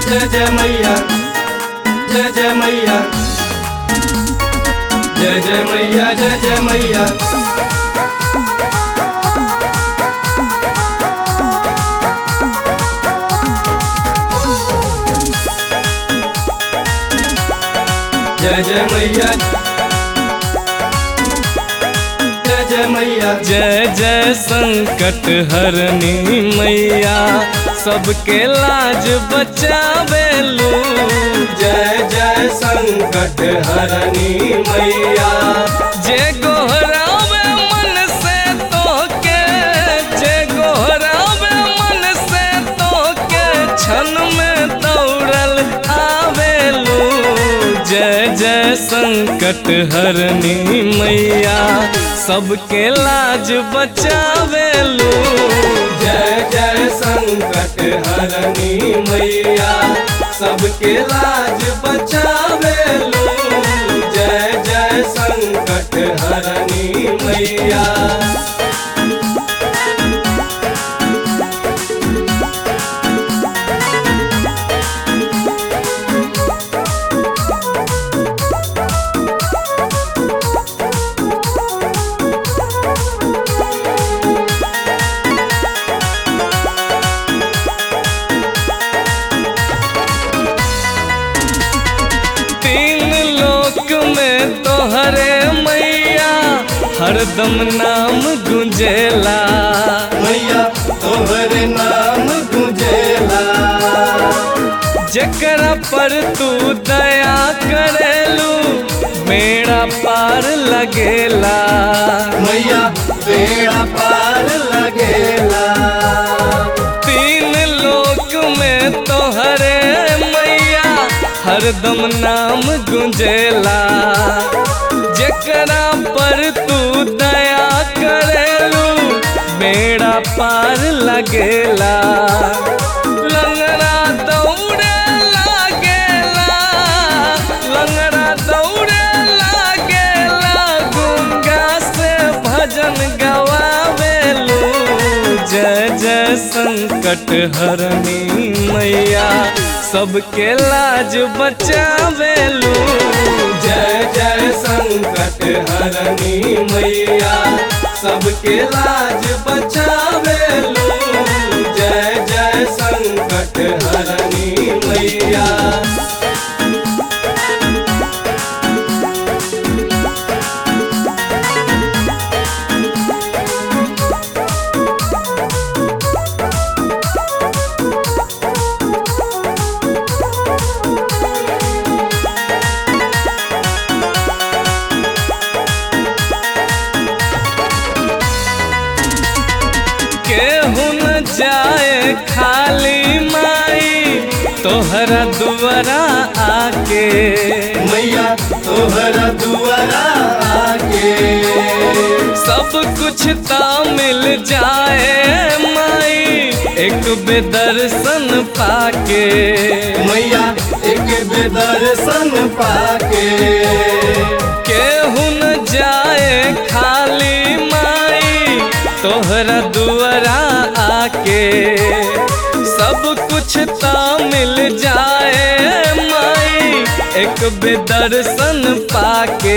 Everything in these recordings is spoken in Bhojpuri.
जय जय मैया जय जय मैया जय जय मैया जय जय मैया जय जय मैया जय जय मैया जय जय संकट हरनी मैया सबके लाज बचावेलू जय जय संकट हरनी मैया जे गोहरावे मन से तोके जे गोहरावे मन से तोके क्षण में दौड़ल आवेलू जय जय संकट हरनी मैया सबके लाज बचावेलू जय जय संकट हरनी मैया सबके लाज बचावे लो जय जय संकट हरनी मैया तीन लोक में तोहरे मैया हरदम नाम गुंजेला मैया तोहरे नाम गुंजेला जकरा पर तू दया करेलू मेरा पार लगेला मैया बेड़ा पार लगेला तीन लोक में तोहरे मैया हरदम नाम गुंजेला जकरा पर तू दया करेलू बेड़ा पार लगेला लंगड़ा दौड़े लागेला लंगड़ा दौड़े लागेला गुंगा से भजन गवावेलू जय जय संकट हरनी मैया सबके लाज बचावेलू जय जय संकट हरनी मैया सबके लाज बचावे लो जय जय संकट हरनी मैया केहू न जाए खाली माई तोहरा दुआरा आके मैया तोहरा दुआरा आके सब कुछ ता मिल जाए माई एक बेदर्शन पाके मैया एक बेदर्शन पाके केहू न जाए खाली माई तोहरा दुआरा आके सब कुछ ता मिल जाए माई एक बेदर्शन पाके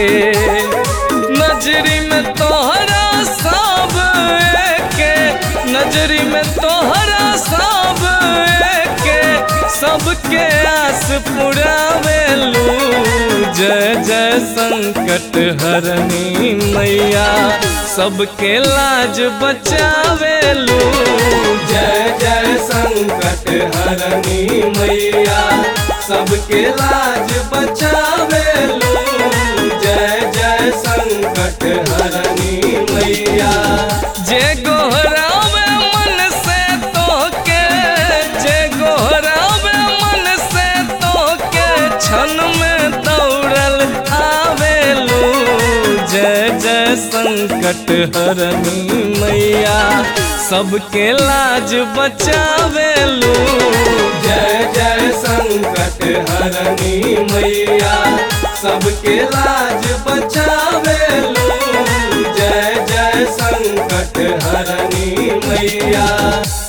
नजरी में तोहरा सब एके नजरी में तोहरा सब एके सबके आस पुरावेलू जय जय संकट हरनी मैया सबके लाज बचावेलू जय जय संकट हरनी मैया सबके लाज बचावे लो जय जय संकट हरनी मैया जे गोहरावे मन से तोके जे गोहरावे मन से तोके क्षण में दौड़ल आवेलू जय जय संकट हरनी मैया सबके लाज बचावेलू जय जय संकट हरनी मैया सबके लाज बचावे लो जय जय संकट हरनी मैया